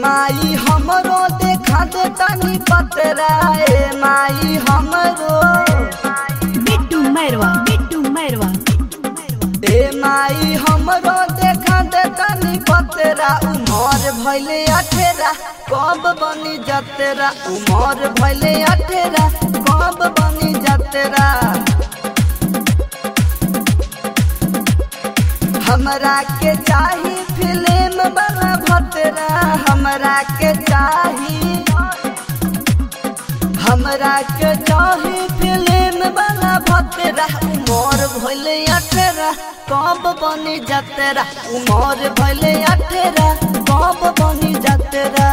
माई हमरो देखा दे तनी पतरा ए माई हमरो बिट्टू मैरवा बिट्टू मैरवा ए माई हमरो देखा दे तनी पतरा उमर भइले अठेरा कब बनी जतेरा उमर भइले अठेरा कब बनी जतेरा हमरा के चाही फिल्म वाला भतरा हमरा के चाही हमरा के चाही फिल्म वाला भतरा उमर भइले अठेरा कब बनी जतेरा उमर भइले अठेरा कब बनी जतेरा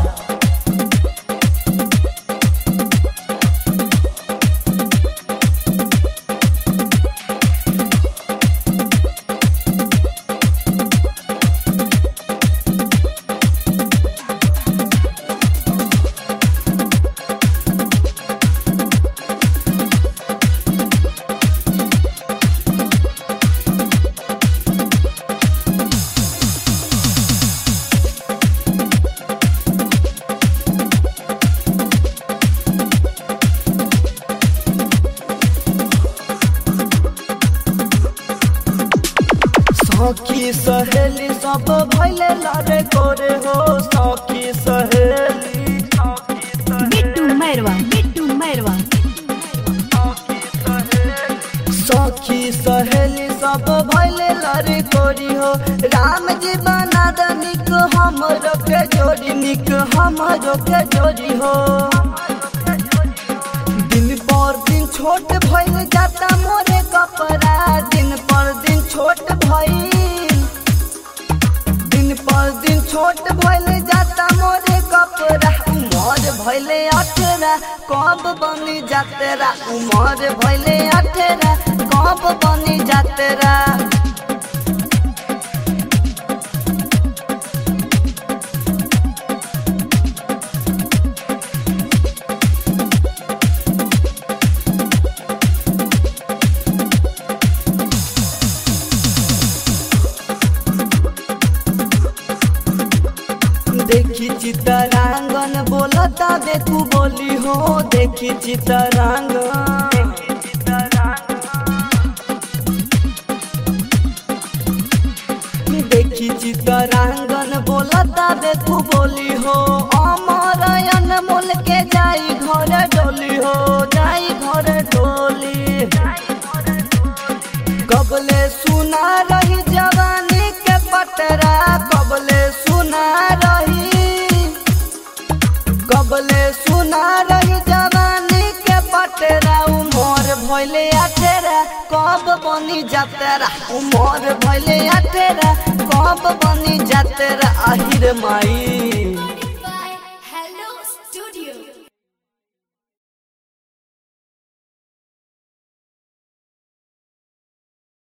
सखी सहेली सब भैले लड़े करे हो सखी सहेली बिट्टू मैरवा बिट्टू मैरवा सखी सहेली सब भैले लड़े कोरी हो राम जी बना द निक हमरो के जोड़ी निक हमरो के जोड़ी हो दिन पर दिन छोट भइल जाता मोरे कपड़ा दिन पर दिन छोट भइल दिन पर दिन छोट भइल जाता मोरे कपड़ा उमर भइले अठेरा कब बनी जातेरा उमर भइले अठेरा कब बनी जातेरा देखी चितरांगन बोलता देखू बोली हो देखी चितरांगन देखी चितरांगन बोलता देखू बोली हो अमरयन मोल के जाई घर डोली हो जाई घर डोली कबले सुना रही जवानी के पटरा कबले सुना रही कबले सुना रही जवानी के पटरा उमर भइले अठेरा कब बनी जातेरा उमर भइले अठेरा कब बनी जातेरा आहिर माई